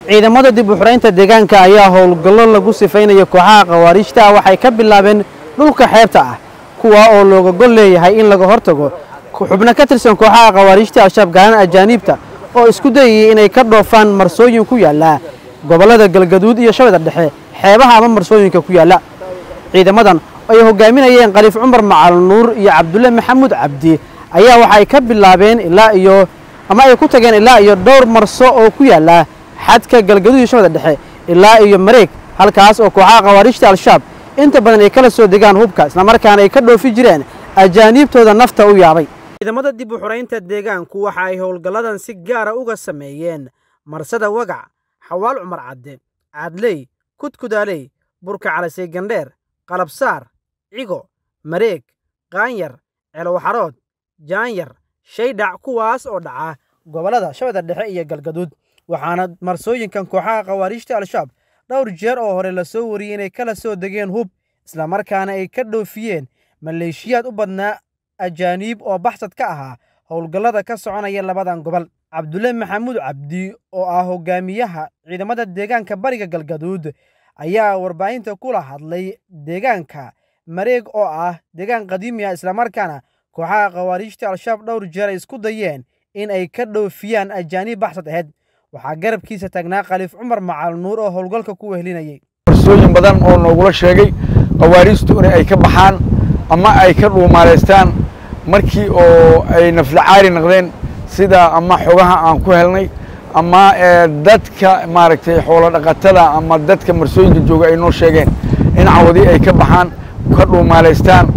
ciidamada dib u xuraynta deegaanka ayaa howlgallo lagu sifaynaya kooxaha khawaariijta ah waxay ka bilaabeen dhulka xeebta ah kuwa oo looga gol leeyahay in laga hortago xubno ka tirsan kooxaha khawaariijta al-shabaab gaalan ajaaniibta oo isku dayayay inay ka dhoofaan marsooyin ku yaalla gobollada galgaduud iyo shabeeda dhexe xeebaha ama marsooyinka ku yaalla ciidamadan ay hogaaminayeen khaliif cumar macal nuur iyo cabdulle maxamuud cabdi ayaa waxay ka bilaabeen ilaa iyo ama ay ku tageen ilaa iyo dhowr marso oo ku yaalla xadka galgaduud iyo shabeeda dhexe ilaa iyo mareeg halkaas oo kooxaha khawaariijta al-shabaab inta badan ay kala soo degaan hubka islamarkaana ay ka dhoofi jireen ajaaniibtooda nafta u yaabay ciidamada dib u xuraynta deegaanku waxa ay howlgalladan si gaara uga sameeyeen marsada wagac xawaal cumar cadde caadley kudkudaaley burka calasey gandheer qalabsaar cigo mareeg qaanyar ceelowxarood jaanyar shaydhac kuwaas oo dhaca gobollada shabeeda dhexe iyo galgaduud waxaana marsooyinkan kooxaha khawaariijta al-shabaab dhowr jeer oo hore la soo wariyey inay kala soo degeen hub islamarkaana ay ka dhoofiyeen maleeshiyaad u badnaa ajaaniib oo baxsad ka ahaa howlgallada ka soconaya labadan gobol cabdulle maxamuud cabdi oo ah hogaamiyaha ciidamada deegaanka bariga galgaduud ayaa warbaahinta kula hadlay deegaanka mareeg oo ah deegaan qadiimi ah islamarkaana kooxaha khawaariijta al-shabaab dhowr jeer ay isku dayeen in ay ka dhoofiyaan ajaaniib baxsad aheyd waxaa garabkiisa taagnaa khaliif cumar macal nuur oo howlgalka ku wehlinayay marsooyin badan oo noogula sheegay khawaariijtu in ay ka baxaan ama ay ka dhuumaalaystaan markii oo ay naflacaari noqdeen sida ama xogaha aan ku helnay ama dadka maaragtay xoolo dhaqatada ama dadka marsooyinka jooga ay noo sheegeen in cawadi ay ka baxaan ka dhuumaalaystaan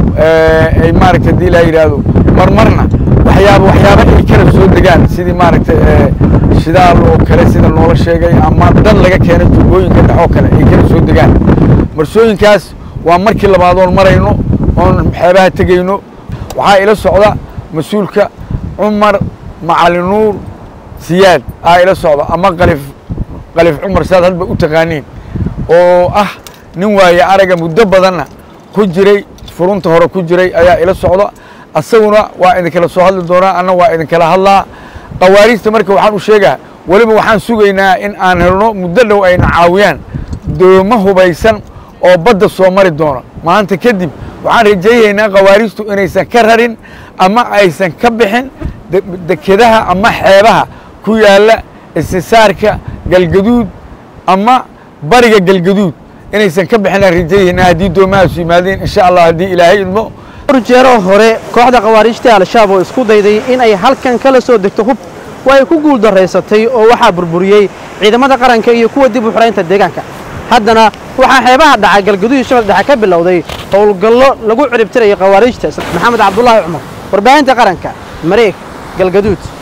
ay maaragtay haddii laa yidhaahdo marmarna waxyaaba waxyaaba ay kala soo degaan sidii maaragtay shidaal oo kale sida noola sheegay ama dad laga keenay tuubooyinka dhexoo kale ay kala soo degaan marsooyinkaas waa markii labaadoon marayno oon xeebaha tegayno waxaa ila socda mas-uulka cumar macalin nuur siyaad aa ila socda ama kalif kalif cumar saad hadba u taqaaniin oo ah nin waaye araga muddo badanna ku jiray furunta hore ku jiray ayaa ila socda asaguna waa idinkala soo hadli doonaa anna waa idinkala hadlaa khawaariijta marka waxaan u sheegaa weliba waxaan sugaynaa in aan helno muddo dhow ayna caawiyaan doomo hubaysan oo badda soo mari doona maanta kadib waxaan rajaynaynaa khawaariijtu inaysan ka rarin ama aysan ka bixin dekedaha ama xeebaha ku yaalla istisaarka galgaduud ama bariga galgaduud inaysan ka bixinaan rajayaynaa haddii doomahaasu yimaadeen insha allah haddii ilaahay idmo dhowr jeero hore kooxda khawaariijta al-shabaab oo isku dayday in ay halkan kala soo degto hub waa ay ku guul daraysatay oo waxaa burburiyey ciidamada qaranka iyo kuwa dib u xuraynta deegaanka haddana waxaa xeebaha dhaca galgaduud iyo shabel dhexe ka bilowday howlgallo lagu ciribtirayo khawaariijta maxamed cabdulaahi cumar warbaahinta qaranka mareeg galgaduud